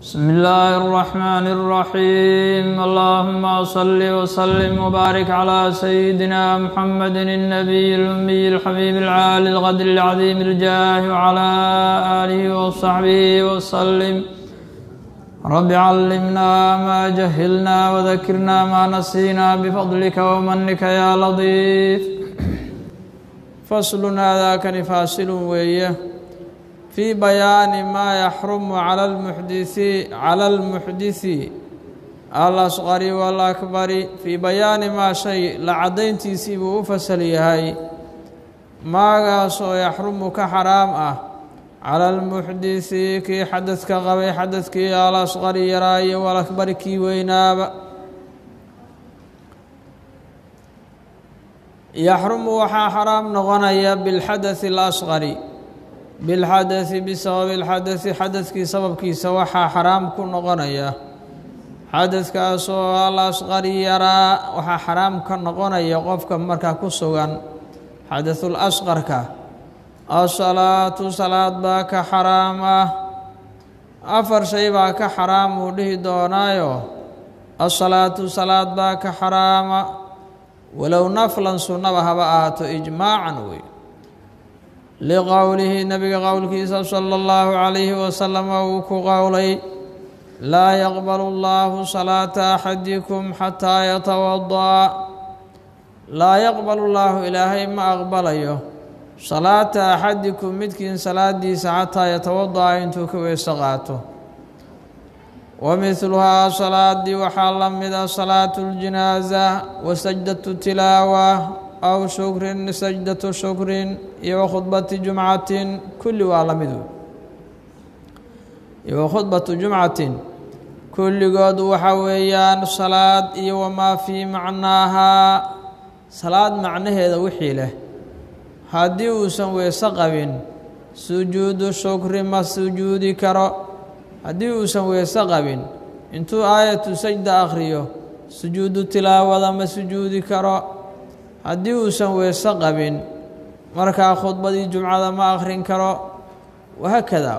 بسم الله الرحمن الرحيم اللهم صل وسلم وبارك على سيدنا محمد النبي الأمي الحبيب العالي الغدر العظيم الجاه وعلى آله وصحبه وسلم رب علمنا ما جهلنا وذكرنا ما نسينا بفضلك ومنك يا لطيف فصل هذا كان فاصل ويه في بيان ما يحرم على المحدث على المحدث الأصغر والأكبر في بيان ما شيء لعدينtiisii buu u fasal yahay maagaasoo yaxrumu ka xaraam ah cala almuxdisi kii xadadka qabay xadadkii alasqari yaraa iyo walakbari kii weynaaba yaxrumu waxaa xaraam noqonaya bilxadathi اlasqari bilxadasi bisababi lxadasi xadadkii sababkiisa waxaa xaraam ku noqonaya xadadkaasoo alasqari yaraa waxaa xaraam ka noqonaya qofka markaa ku sugan xadathul asqarka asalaatu salaad baa ka xaraam ah afar shay baa ka xaraam uu dhihi doonaayo asalaatu salaad baa ka xaraama walow naflan sunnaba haba ahaato ijmaacan wey liqowlihi nabiga qowlkiisa sala allahu calayhi wasalam uu ku qowlay laa yaqbalu allahu salaata axadikum xataa yatawada'a laa yaqbalu llaahu ilaahay ma aqbalayo salaata axadikum midkiin salaadiisa xataa yatawada'a intuu ka weyso qaato wa midluhaa salaadii waxaa la mida salaatu ljinaaza wa sajdatu tilaawa aw shukrin sajdatu shukrin iyo wa khudbati jumcatin kulli waa la mid iyo wa khudbatu jumcatin kulligood waxa weeyaan salaad iyo wamaa fii macnaahaa salaad macnaheeda wixii leh haddii uusan weyse qabin sujuudu shukri ma sujuudi karo haddii uusan weyse qabin intuu aayatu sajda akhriyo sujuudu tilaawada ma sujuudi karo haddii uusan weyse qabin markaa khudbadii jumcada ma akhrin karo wahaakada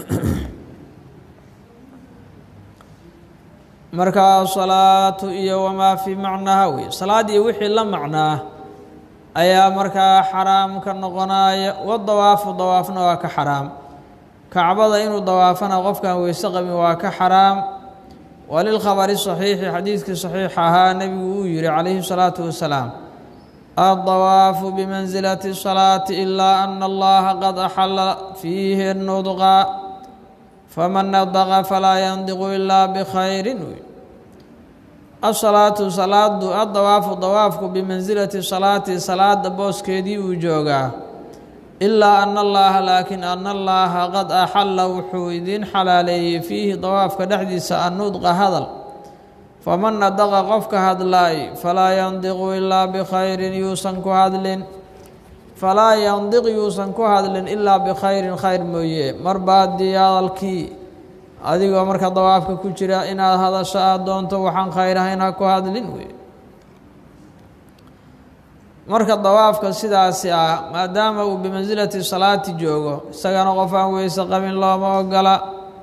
markaa salaatu iyo wamaa fii macnaaha wey salaad iyo wixii la macnaa ayaa markaa xaraam ka noqonaya wadawaafu dawaafna waa ka xaraam kacbada inuu dawaafana qofkaan weyse qabin waa ka xaraam walilkhabari saxiixi xadiidkii saxiix ahaa nebigu uu yihi calayhi salaatu wasalaam addawaafu bimansilati salaati ilaa ana allaha qad axala fiihi nudqa faman nadaqa falaa yandiqu ilaa bikhayrin asalaatu salaadu addawaafu dawaafku bimansilati salaati salaada booskeedii uu joogaa ilaa ana allaha laakiin ana allaha qad axalla wuxuu idiin xalaaleeyey fiihi dawaafka dhexdiisa annudqa hadal faman nadaqa qofka hadlaay falaa yandiqu ilaa bikhayrin yuusan ku hadlin falaa yandiq yuusan ku hadlin ilaa bikhayrin khayr mooye marba haddii hadalkii adigoo marka dawaafka ku jira inaad hadasho aada doonto waxaan khayr ahayn ha ku hadlin wey marka dawaafka sidaasi ah maadaama uu bimansilati salaati joogo isagana qof aan weyse qabin looma ogola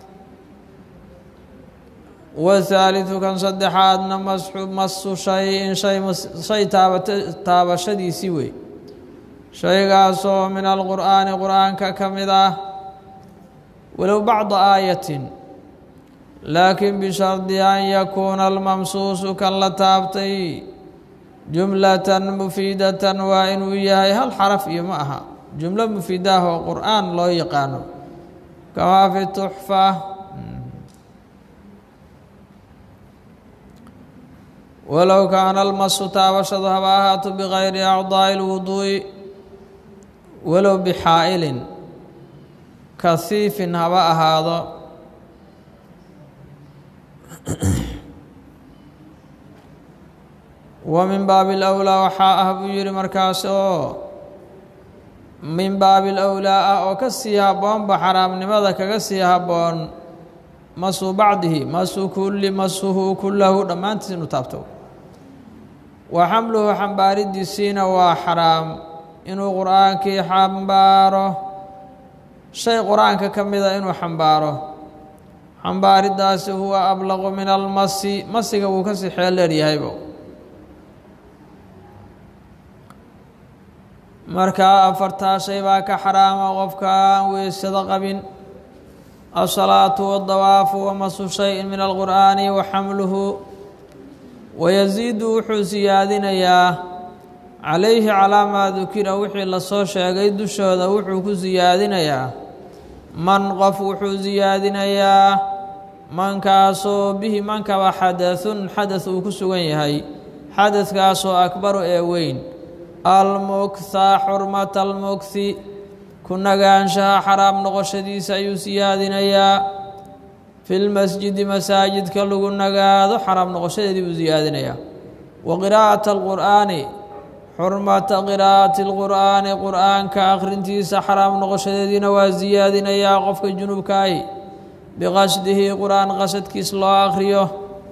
wahaalidu kan saddexaadna masxu masu shayin shay shay taabata taabashadiisii wey shaygaasoo min alqur'aani qur-aanka ka mid ah walow bacda aayatin laakiin bishardi an yakuuna almamsuusu kan la taabtay jumlatan mufiidatan waa inuu yahay hal xaraf iyo ma aha jumlo mufiidaah oo qur-aan loo yaqaano kamaa fi tuxfa walow kaana almasu taabashadu haba ahaato bikayri acdaa'i lwuduu'i walow bixaa'ilin kahiifin haba ahaado wa min baabi alawlaa waxaa ah buu yihi markaas oo min baabi alawlaa ah oo ka sii habboonba xaraamnimada kaga sii habboon masu bacdihi masu kulli masuhu kullahu dhammaantiis inuu taabto wa xamluhu xambaaridiisiina waa xaraam inuu qur-aankii xambaaro shay qur-aanka ka mida inuu xambaaro xambaaridaasi huwa ablaqu min almasi masiga wuu ka sii xeel dheeryahaybo markaa afartaa shay baa ka xaraama qofka aan weysado qabin asalaatu wadawaafu wamasu shayin min alqur'aani wa xamluhu wayasiidu wuxuu siyaadinayaa calayhi calaa maa dukira wixii lasoo sheegay dushooda wuxuu ku siyaadinayaa man qof wuxuu siyaadinayaa mankaasoo bihi mankaba xadathun xadath uu ku sugan yahay xadadkaasoo akbaru ee weyn almugtha xurmata almugthi ku nagaanshaha xaraam noqoshadiisa ayuu siyaadinayaa fi lmasjidi masaajidka lagu nagaado xaraam noqoshadeedii buu siyaadinayaa wa qiraa'ata alqur'aani xurmata qiraa'ati alqur'aani qur'aanka akhrintiisa xaraam noqoshadeediina waa siyaadinayaa qofka junubkaahi biqasdihi qur'aan qasadkiis loo akhriyo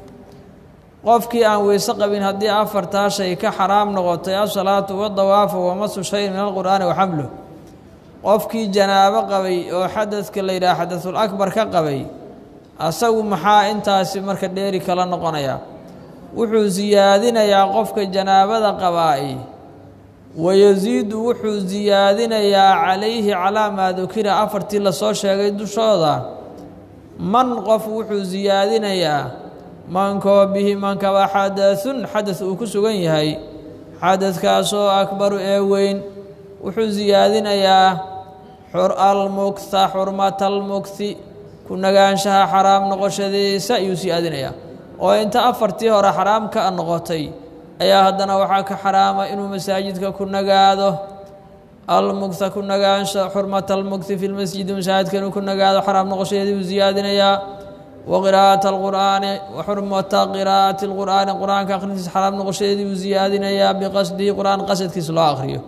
qofkii aan weyse qabin haddii afartaa shay ka xaraam noqotay asalaatu wadawaafu wamasu shayin min alqur'aani wa xamluh qofkii janaabo qabay oo xadadka la yidhaha xadasul akbar ka qabay asagu maxaa intaasi marka dheeri kala noqonaya wuxuu siyaadinayaa qofka janaabada qabaa'i wayasiidu wuxuu siyaadinayaa calayhi calaa maa dukira afartii lasoo sheegay dushooda man qof wuxuu siyaadinayaa mankoo bihi mankaba xadathun xadath uu ku sugan yahay xadadkaasoo akbaru ee weyn wuxuu siyaadinayaa almugtha xurmata almugthi ku nagaanshaha xaraam noqoshadiisa ayuu siyaadinayaa oo inta afartii hore xaraam ka noqotay ayaa haddana waxaa ka xaraama inuu masaajidka ku nagaado almugtha ku nagaansha xurmata almugthi fi lmasjidi masaajidka inuu ku nagaado xaraam noqoshadeedii buu siyaadinayaa wa qiraa'ata alqur'aani wa xurmata qiraa'ati alqur'aani qur-aanka akhrintiisa xaraam noqoshadeedii buu siyaadinayaa biqasdihi qur-aan qasadkiisa loo akhriyo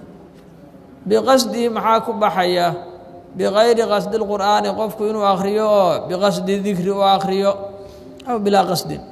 biqasdihi maxaa ku baxaya bikayri qasdi lqur'aani qofku inuu akhriyo oo biqasdi dikri u akhriyo aw bilaa qasdin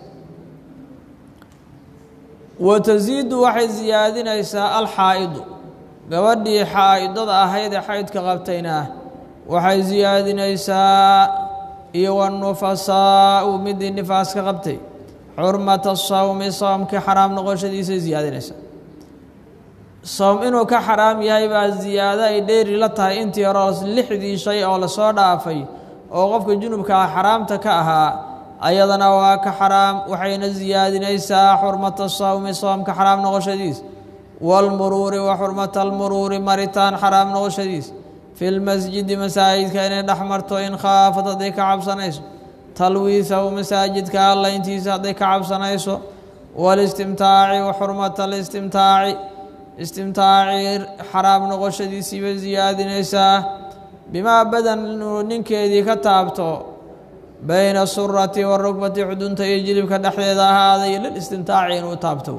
wa tasiidu waxay siyaadinaysaa alxaa'idu gabadhii xaa'idada ahayd ee xaydka qabtayna waxay siyaadinaysaa iyo wanufasaau midii nifaaska qabtay xurmata sawmi soomkii xaraam noqoshadiisay siyaadinaysaa soom inuu ka xaraam yahay baa ziyaado ay dheeri la tahay intii hore lixdii shay oo lasoo dhaafay oo qofka junubkaa xaraamta ka ahaa ayadana waa ka xaraam waxayna siyaadinaysaa xurmata sawmi soomka xaraam noqoshadiis waalmuruuri wa xurmata almuruuri maritaan xaraam noqoshadiis fi lmasjidi masaajidka inay dhex marto in khaafad hadday ka cabsanayso talwiisahu masaajidka allayntiisa hadday ka cabsanayso walistimtaaci wa xurmata alistimtaaci istimtaaci xaraam noqoshadiisii bay siyaadinaysaa bimaa badan inuu ninkeedii ka taabto bayna surati warugbati xudunta iyo jilibka dhexdeeda ahaaday lilistimtaaci inuu taabto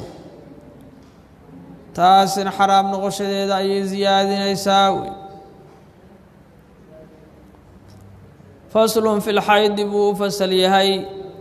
taasina xaraam noqoshadeeda ayay siyaadinaysaa wey faslun fi lxaydi buu u fasal yahay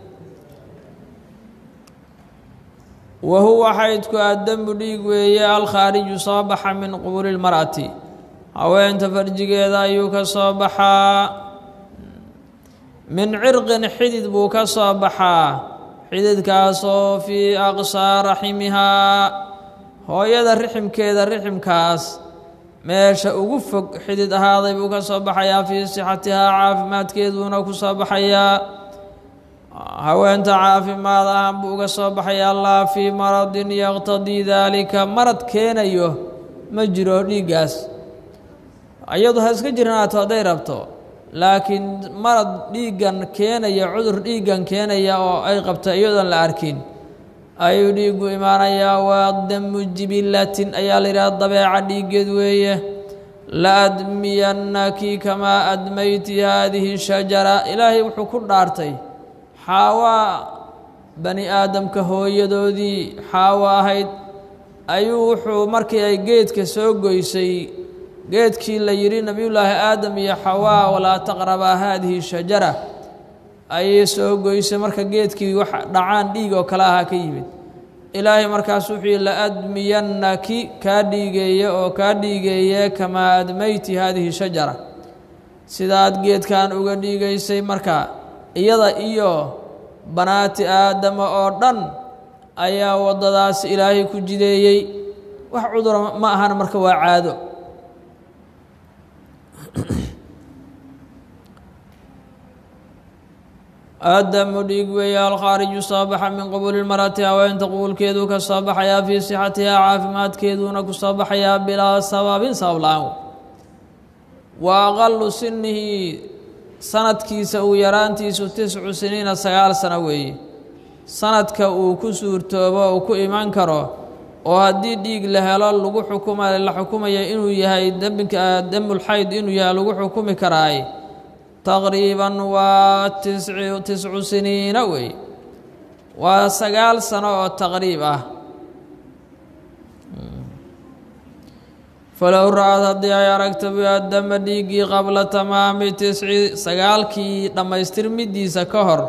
wa huwa xaydku addambu dhiig weeye alkhaariju soo baxa min quburi lmar'ati haweenta farjigeeda ayuu ka soo baxaa min cirqin xidid buu ka soo baxaa xididkaasoo fii aqsaa raximihaa hooyada riximkeeda riximkaas meesha ugu fog xidid ahaaday buu ka soo baxayaa fii sixatihaa caafimaadkeeduuna ku soo baxayaa haweenta caafimaad ahaan buu uga soo baxayaa laa fii maradin yaqtadii daalika marad keenayo ma jiro dhiiggaas iyadu ha iska jirnaato hadday rabto laakiin marad dhiiggan keenaya cudur dhiiggan keenaya oo ay qabto iyadoon la arkin ayuu dhiiggu imaanayaa waa damu jibilatin ayaa la yidhaha dabeeca dhiiggeed weeye la admiyannaki kamaa admayti haadihi shajara ilaahay wuxuu ku dhaartay xaawaa bani aadamka hooyadoodii xaawo ahayd ayuu wuxuu markii ay geedka soo goysay geedkii la yidhi nebiyullaahi aadam iyo xawaa walaa taqrabaa haadihi shajara ayay soo goysay marka geedkii wax dhacaan dhiig oo kale ahaa ka yimid ilaahay markaas wuxuu yihi la admiyannaki kaa dhiigeeye oo kaa dhiigeeye kamaa admayti haadihi shajara sidaad geedkan uga dhiigaysay marka iyada iyo banaati aadama oo dhan ayaa waddadaas ilaahay ku jideeyey wax cudura ma ahan marka waa caado aadamu dhiig weeye alkhaariju soo baxa min qubuuli lmarati haweenta qubuulkeeduu ka soo baxayaa fii sixatihaa caafimaadkeeduuna ku soo baxayaa bilaa sababin sabab la-aan wa aqalu sinihi sanadkiisa uu yaraantiisu tiscu siniina sagaal sano weeye sanadka uu ku suurtoobo uu ku iman karo oo haddii dhiig la helo lagu xukuma la xukumaya inuu yahay dembika demulxayd inuu yahay lagu xukumi karaay taqriiban waa tisci tiscu siniina weeye waa sagaal sano oo taqriib ah falow ra-ad haddii ay aragto biadama dhiiggii qabla tamaami tisci sagaalkii dhammaystirmidiisa ka hor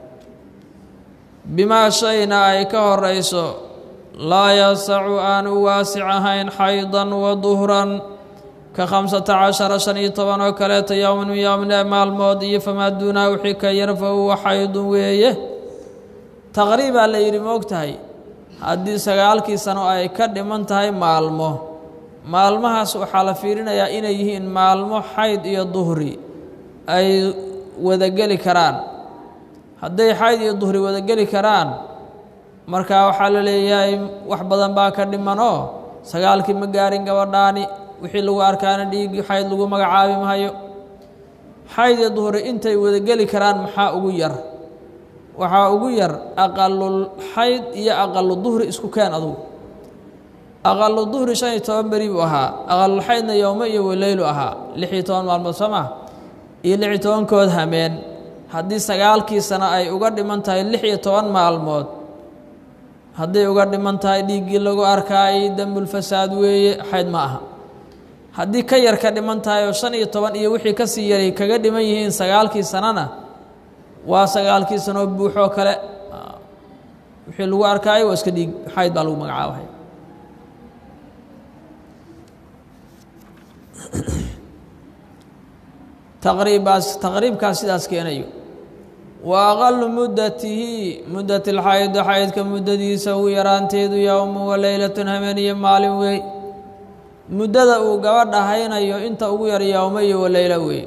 bimaa shayna ay ka horayso laa yasacu aan u waasic ahayn xaydan wa duhran ka khamsata cashara shan iyo toban oo kaleeto yowman min yowmine maalmood iyo famaa duunaha wixii ka yar fa huwa xaydun weeye taqriibaa la yidhi moog tahay haddii sagaalkii sano ay ka dhiman tahay maalmo maalmahaas waxaa la fiirinayaa inay yihiin maalmo xayd iyo duhri ay wadageli karaan hadday xayd iyo duhri wadageli karaan markaa waxaa la leeyahay wax badan baa ka dhimanoo sagaalkii ma gaarin gabadhaani wixii lagu arkaana dhiiggii xayd lagu magacaabi mahayo xayd iyo duhri intay wadageli karaan maxaa ugu yar waxaa ugu yar aqalul xayd iyo aqalu duhri isku keen adugu aqalu duhri shan iyo toban beri buu ahaa aqalul xaydna yowmo iyo waleylu ahaa lix iyo toban maalmood soo maa iyo lix iyo tobankood hameen haddii sagaalkii sano ay uga dhiman tahay lix iyo toban maalmood hadday uga dhiman tahay dhiiggii lagu arkaayay dembulfasaad weeye xayd ma aha haddii ka yar ka dhiman tahay oo shan iyo toban iyo wixii ka sii yaray kaga dhiman yihiin sagaalkii sanona waa sagaalkii sanoo buuxoo kale wixii lagu arkaayo waa iska dhiig xayd baa lagu magacaabay taqriibbaas taqriibkaas sidaas keenayo wa aqalu muddatihi muddati lxaydo xaydka muddadiisa ugu yaraanteedu yowmu wa leylatun habeeniyo maalin wey muddada uu gabadha haynayo inta ugu yar yowmo iyo waleylo wey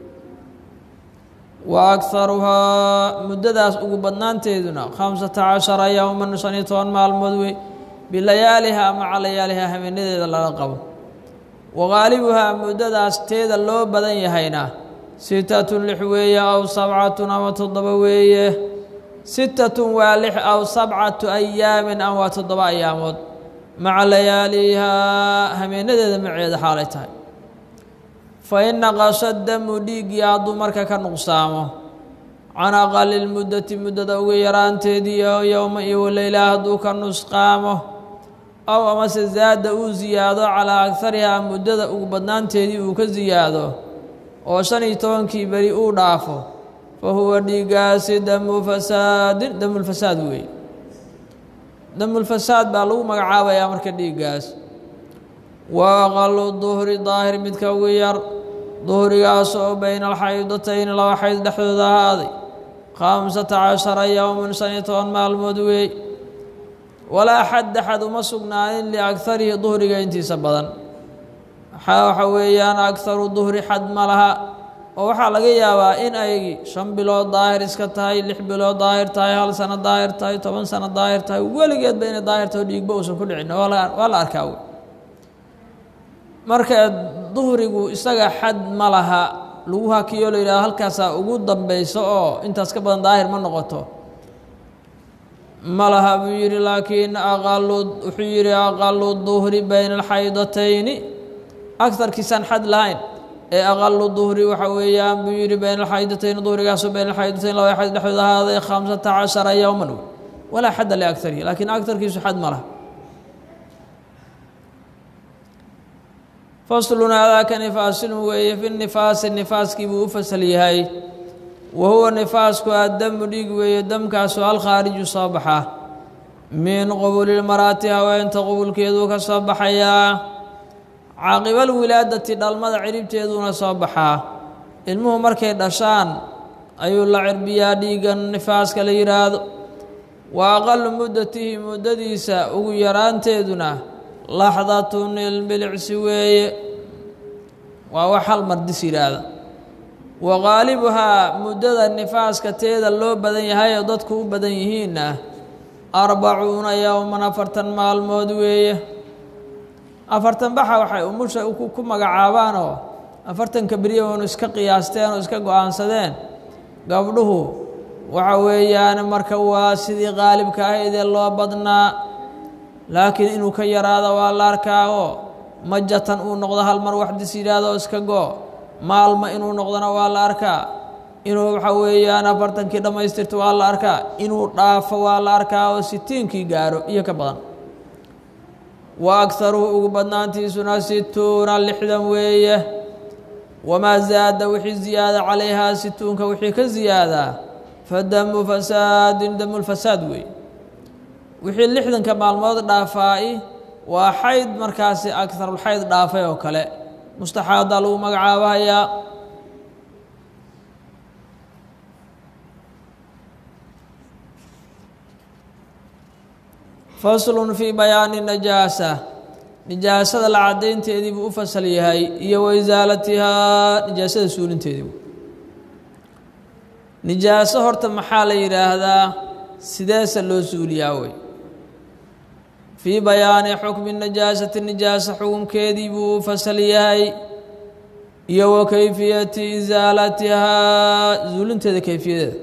wa akharuhaa muddadaas ugu badnaanteeduna khamsata cashara yowman shan iyo toban maalmood wey bilayaaliha maca layaaliha habeenadeeda lala qabo wa qaalibuhaa muddadaas teeda loo badan yahayna sitatun lix weeye aw sabcatun ama toddoba weeye sitatun waa lix aw sabcatu ayaamin ama waa toddoba ayaamood maca layaalihaa habeenadeeda maceeda xaalay tahay fa in naqasha damu dhiiggii hadduu marka ka nuqsaamo can aqali lmuddati muddada ugu yaraanteedii oo yowma iyo waleylaha hadduu ka nusqaamo ow amase zaada uu siyaado calaa agarihaa muddada ugu badnaanteedii uu ka siyaado oo shan iyo tobankii beri uu dhaafo fa huwa dhiiggaasi damu fasaadin damulfasaad weeye damulfasaad baa lagu magacaabayaa marka dhiiggaas wa aqalu duhri daahir midka ugu yar duhrigaas oo bayna alxaydatayni laba xayd dhexdooda ahaaday khamsata cashara yowman shan iyo toban maalmood weey walaa xadda xad uma sugnaanin liagarihi duhriga intiisa badan waxaa waxa weeyaan agaru duhri xad ma laha oo waxaa laga yaabaa in ay shan bilood daahir iska tahay lix bilood daahir tahay hal sano daahir tahay toban sano daahir tahay weligeedba inay daahir taho dhiigba uusan ku dhicin waa la arkaa wey marka duhrigu isaga xad ma laha lagu hakiyo la yidhahdo halkaasaa ugu dambayso oo intaas ka badan daahir ma noqoto ma laha buu yidhi laakiin aqalu wuxuu yidhi aqalu duhri bayna alxaydatayni agarkiisaan xad lahayn ee aqalu duhri waxa weeyaan buu yidhi bayna alxaydatayn duhrigaasoo bayna alxaydatayn laba xayd dhexdood ahaaday khamsata cashara yowman wey walaa xadda liagarihi laakiin agarkiisu xad ma laha faslun aadaaka nifaasin weeye fi nifaasi nifaaskii buu u fasal yahay wa huwa nifaasku addamu dhiig weeye damkaasoo alkhaariju soo baxa min qubulilmaraati haweenta qubulkeeduu ka soo baxayaa caaqibal wilaadati dhalmada ciribteeduuna soo baxaa ilmuhu markay dhashaan ayuu la cirbiyaa dhiiggan nifaaska la yidhaahdo wa aqalu muddatihi muddadiisa ugu yaraanteeduna laxdatun ilbilicsi weeye waa wax hal mardis yidhaahda wa qaalibuhaa muddada nifaaska teeda loo badan yahay oo dadku u badan yihiinna arbacuuna yowman afartan maalmood weeye afartan baxa waxay umusha ku magacaabaanoo afartanka beriya oonu iska qiyaasteen oo iska go-aansadeen gabdhuhu waxa weeyaan marka waa sidii qaalibka ahaydee loo badnaa laakiin inuu ka yaraado waa la arkaa oo majatan uu noqdo hal mar waxdis yidhaahdo iska go maalma inuu noqdona waa la arkaa inuu waxa weeyaan afartankii dhammaystirto waa la arkaa inuu dhaafo waa la arkaa oo sitiinkii gaaro iyo ka badan wa agharuhu ugu badnaantiisuna situuna lixdan weeye wamaa zaada wixii ziyaada calayhaa situunka wixii ka ziyaadaa fadamu fasaadin damulfasaad weeye wixii lixdanka maalmood dhaafaa-i waa xayd markaasi agharulxayd dhaafay oo kale mustaxaadaa lagu magacaabahayaa faslun fii bayaani najaasa nijaasada la caddaynteedii buu u fasal yahay iyo wa isaalatihaa nijaasada suulinteedii nijaaso horta maxaa la yidhaahdaa sideese loo suuliyaa wey fii bayaani xukmi najaasati nijaasa xukunkeedii buu u fasal yahay iyo wa kayfiyati isaalatihaa suulinteeda kayfiyadeeda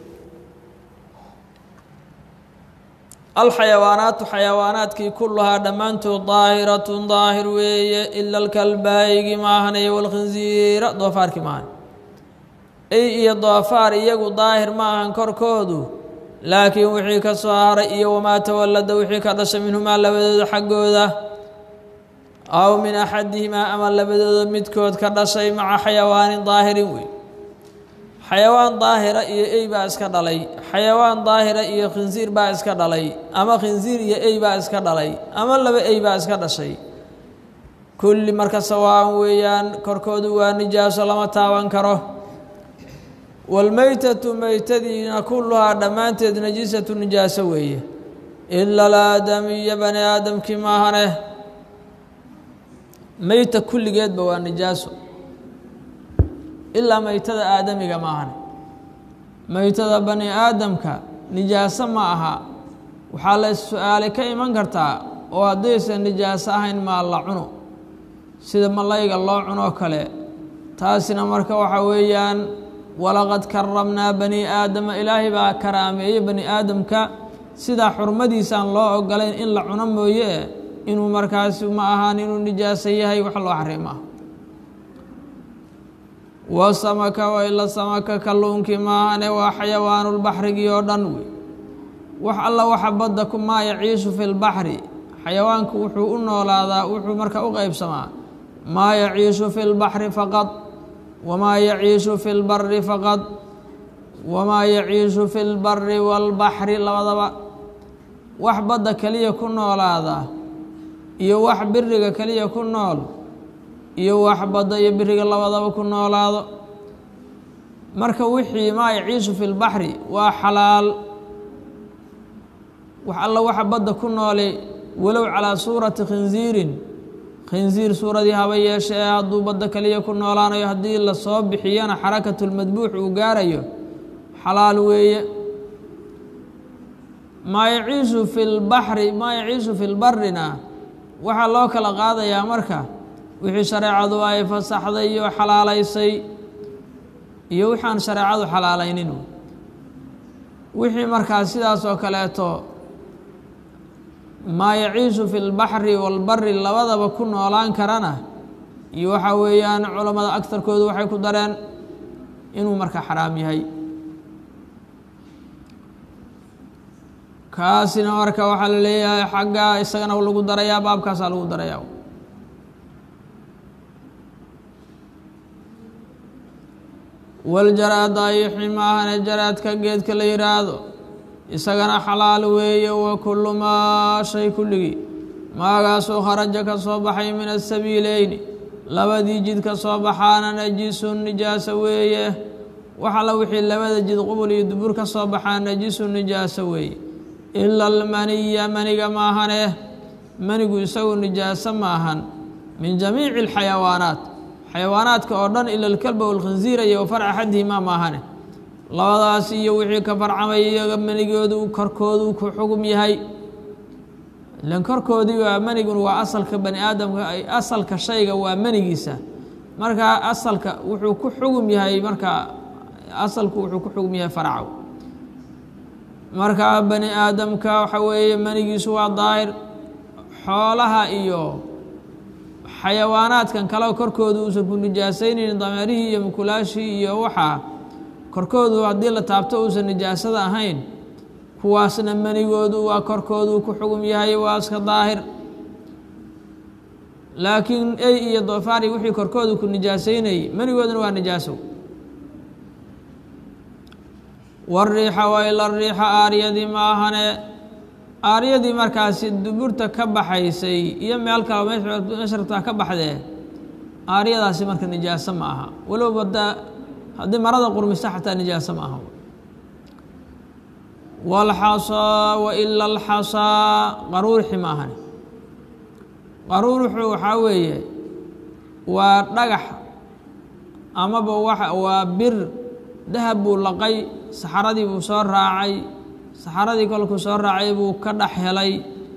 alxayawaanaatu xayawaanaadkii kulluhaa dhammaantood daahiratun daahir weeye ila alkalbaayigi maahanay walkhinsiira doofaarkii maahan ey iyo doofaar iyagu daahir ma ahan korkoodu laakiin wixii ka soo haray iyo wamaa tawallada wixii ka dhashay minhumaa labadooda xaggooda aw min axadihimaa ama labadooda midkood ka dhashay maca xayawaanin daahirin wey xayawaan daahira iyo ey baa iska dhalay xayawaan daahira iyo khinsiir baa iska dhalay ama khinsiir iyo ey baa iska dhalay ama laba ey baa iska dhashay kulli marka sawaan weeyaan korkoodu waa nijaaso lama taaban karo walmeytatu meytadiina kulluhaa dhammaanteed najiisatu nijaaso weeye ila alaadamiya bani aadamkii maahane meyta kulligeedba waa nijaaso ilaa meytada aadamiga maahan meytada bani aadamka nijaaso ma aha waxaa la su-aalay ka iman kartaa oo haddaysan nijaaso ahayn maa la cuno sida malayga loo cunoo kale taasina marka waxa weeyaan walaqad karamnaa bani aadama ilaahay baa karaameeyey bani aadamka sidaa xurmadiisaan loo ogolayn in la cuno mooye inuu markaasi ma ahaan inuu nijaaso yahay wax loo xariima wa samaka wa ila samaka kalluunkii maahane waa xayawaanulbaxrigii oo dhan wey wax alla waxa badda ku maa yaciishu fi lbaxri xayawaanku wuxuu u noolaadaa wuxuu marka u qeybsamaa maa yaciishu fi lbaxri faqad wamaa yaciishu fi lbari faqad wamaa yaciishu fi lbari waalbaxri labadaba wax badda keliya ku noolaada iyo wax biriga keliya ku nool iyo wax badda iyo biriga labadaba ku noolaado marka wixii maa yaciishu fi lbaxri waa xalaal wax alla waxa badda ku noolay walow calaa suurati khinsiirin khinsiir suuradii haba yeeshe ee hadduu badda keliya ku noolaanayo haddii lasoo bixiyana xarakatulmadbuux uu gaarayo xalaal weeye maa yaciishu fi lbaxri maa yaciishu fi lbarina waxaa loo kala qaadayaa marka wixii shareecadu ay fasaxday iyo xalaalaysay iyo wixaan shareecadu xalaalaynin wixii markaa sidaas oo kaleeto maa yaciishu fi lbaxri walbari labadaba ku noolaan karana iyo waxaa weeyaan culammada agtarkoodu waxay ku dareen inuu marka xaraam yahay kaasina marka waxaa la leeyahay xagga isagana lagu darayaa baabkaasaa lagu darayaa waljaraada ayixi maahane jaraadka geedka la yidhaahdo isagana xalaal weeye wa kullu maa shay kulligii maagaasoo kharaja ka soo baxay min asabiileyni labadii jid ka soo baxaana najisun nijaasa weeye wax alla wixii labada jid qubul iyo dubur ka soo baxaa najisu nijaaso weeye ila almaniya maniga maahane manigu isagu nijaaso maahan min jamiici alxayawaanaat xayawaanaadka oo dhan ila alkalba walkhinsiira iyo wafar axadihimaa maahane labadaas iyo wixii ka farcamay iyaga manigoodu korkoodu ku xugum yahay ilan korkoodii waa manigun waa asalka bani aadamka asalka shayga waa manigiisa markaa asalka wuxuu ku xugum yahay markaa asalku wuxuu ku xugum yahay faracow markaa bani aadamka waxa weeye manigiisu waa daahir xoolaha iyo xayawaanaadkan kale korkoodu uusan ku nijaasaynayn dameerihii iyo mukulaashii iyo waxaa korkoodu haddii la taabto uusan nijaasada ahayn kuwaasna manigoodu waa korkoodu ku xugum yahay waa iska daahir laakiin ey iyo doofaari wixii korkoodu ku nijaasaynayay manigooduna waa nijaasow wariixa wa ila riixa aaryadii maahane aaryadii markaasi duburta ka baxaysay iyo meel kale meshartaa ka baxdee aaryadaasi marka nijaaso ma aha walow bada haddii marada qurmista xataa nijaaso ma aha walxasaa wa ila alxasaa qaruurixi ma ahane qaruuruxu waxaa weeye waa dhagax amaba waa bir dahab buu laqay saxaradii buu soo raacay saxaradii kolkuu soo raacay buu ka dhex helay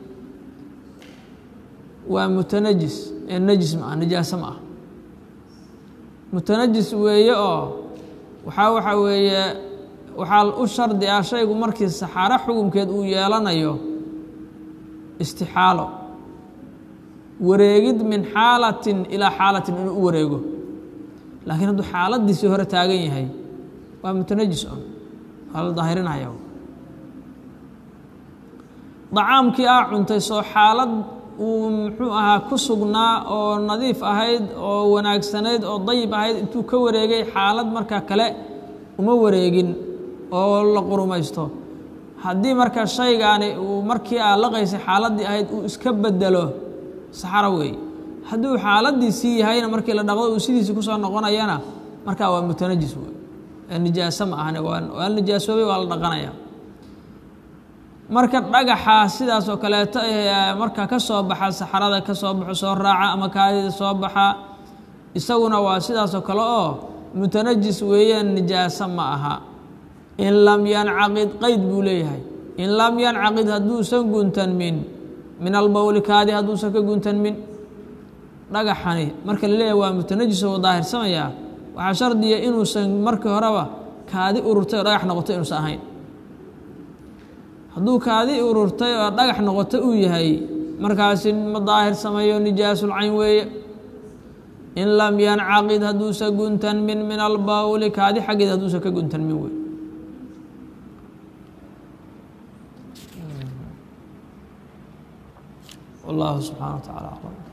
waa mutanajis ee najis ma ah nijaaso ma ah mutanajis weeye oo waxaa waxa weeye waxaa u shardi ah shaygu markii saxaaro xukumkeed uu yeelanayo istixaalo wareegid min xaalatin ilaa xaalatin inuu u wareego laakiin hadduu xaaladiisii hore taagan yahay waa mutanajis on waa la daahirinaya dacaamkii aa cuntay soo xaalad uu muxuu ahaa ku sugnaa oo nadiif ahayd oo wanaagsanayd oo dayib ahayd intuu ka wareegay xaalad marka kale uma wareegin oo la qurumaysto haddii marka shaygaani uu markii aa laqaysay xaaladdii ahayd uu iska bedelo saxaro weeye hadduu xaaladiisii yahayna markii la dhaqdo uu sidiisii kusoo noqonayana markaa waa mutanajis wey ee nijaaso ma ahane waa nijaasoobay waa la dhaqanaya marka dhagaxa sidaas oo kaleeto marka ka soo baxa saxarada ka soo baxo soo raaca ama kaadida soo baxa isaguna waa sidaas oo kale oo mutanajis weeyaan nijaaso ma aha in lam yancaqid qeyd buu leeyahay in lam yancaqid hadduusan guntanmin min albowli kaadi hadduusan ka guntanmin dhagaxani marka la leeyahay waa mutanajis oo daahirsamaya waxaa shardiya inuusan markii horeba kaadi ururtay oo dhagax noqotay inuusan ahayn hadduu kaadi ururtay oo dhagax noqoto uu yahay markaasi ma daahir sameeyo nijaasulcayn weeye in lam yancaqid hadduusa guntanmin min albawli kaadi xaggeed hadduusa ka guntanmin wey wallahu subxana wa tacala aclam